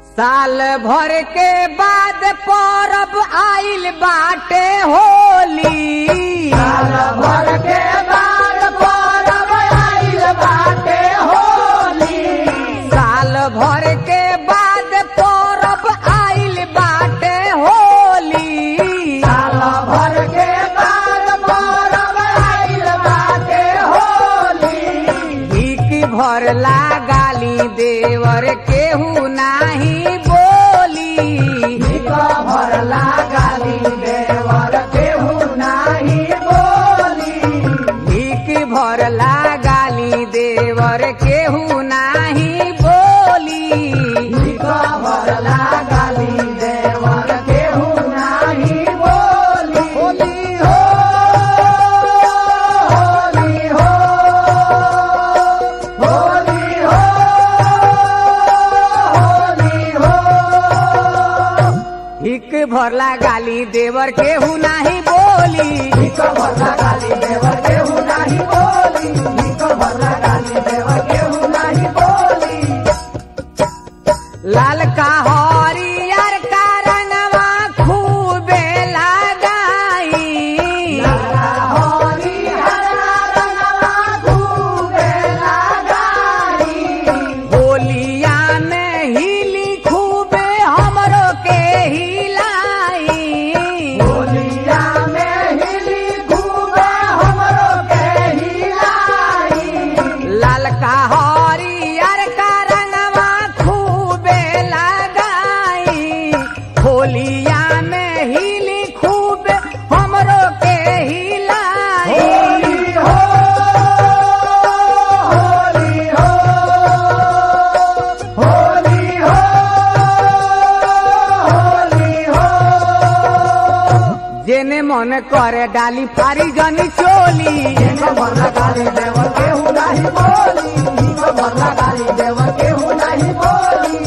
साल भर के बाद परब आइल बाटे होली साल भर के बाद परब आइल बाटे होली साल भर के बाद परब आइल बाटे होली साल भर के बाद परब आइल बाटे होली भीख भर गाली देवर केहू नाही बोली निक भरला गाली देवर केहू नाही बोली भीख भर गाली देवर केहू नाही बोली निक भरला गाली देवर केहू नाही बोली होली हो होली हो होली हो होली हो भीख भरला गाली देवर केहू नाही बोली निक भरला गाली देवर केहू नाही बोली निक भरला गाली देवर केहू नाही बोली लाल का हरियर का रंगवा खूबे लगाई लाला होली हरा रंगवा खूबे लगाई होलिया में हिली खूबे हमरो के हिलाई होलिया में हिली खूबे हमरो के हिलाई लाल का हरियर का रंगवा खूबे लगाई होलिया में हिली खूबे हमरो के हिलाई होली हो होली हो होली हो होली हो जेने मन करे डाली फारी जनी चोली निक भरला गाली देवर केहू नाही बोली निक भरला गाली देवर केहू नाही बोली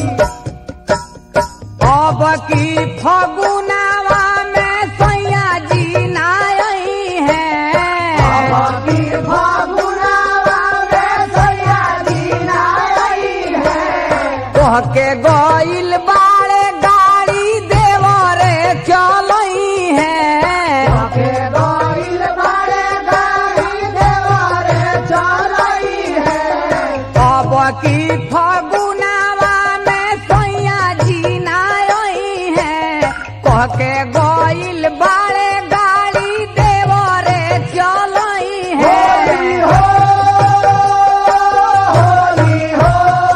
अब की फगुनावा में सैया जी नाई है अबकी फागुनावा में सैया जी नाई है कह के गइल बाड़े गाड़ी देवरे चलई है के गइल बारे गाड़ी देवारे चलई है अब की फगुनावा में सैया जी नाई है कह के गइल बाड़े गाड़ी देवरे चलई होली है हो होली हो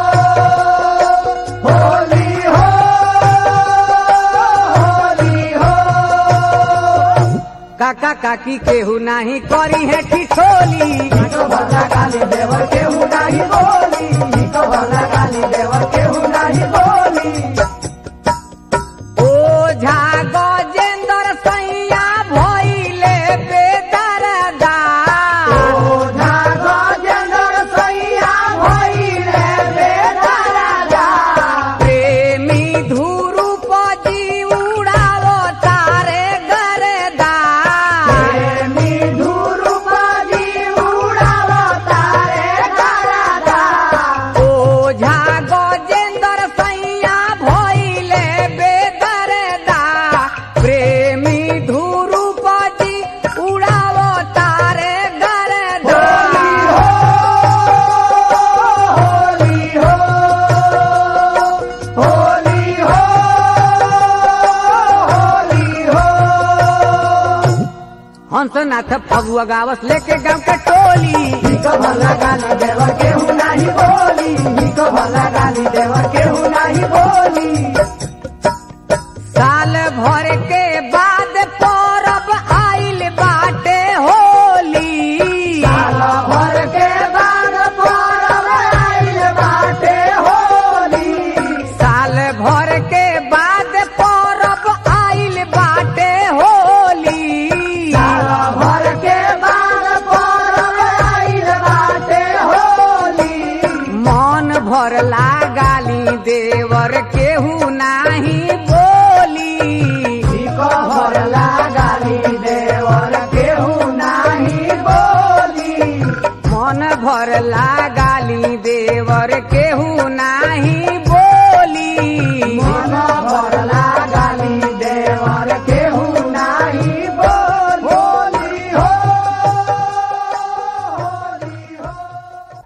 होली हो होली हो काका काकी केहू नाही करी है ठिठोली निक भरला गाली देवर केहू नाही बोली निक भरला गाली देवर केहू नाही बोली ओझा गजेंद्र सैया भइले बेदरदा ओझा गजेंद्र सैया भइले बेदराजा प्रेमी धुरुप जी उड़ावो तारे गरदा प्रेमी धुरुपदी उडाव तारे गरादा ओझा गजेंद्र सैया भइले बेदरदा प्रेमी धुरुप जी उड़ावो तारे गरदा होली हो होली हो होली हो हंसनाथ फगुआ गावस लेके गांव के टोली निक भला गाली देवर केहू नाही बोली निक भला गाली देवर केहू नाही बोली साल भर के बाद परब आइल बाटे होली साल भर के बाद परब आइल बाटे होली साल भर के बाद परब आइल बाटे होली साल भर के बाद परब आइल बाटे होली मन भर गाली देवर केहू ना भरला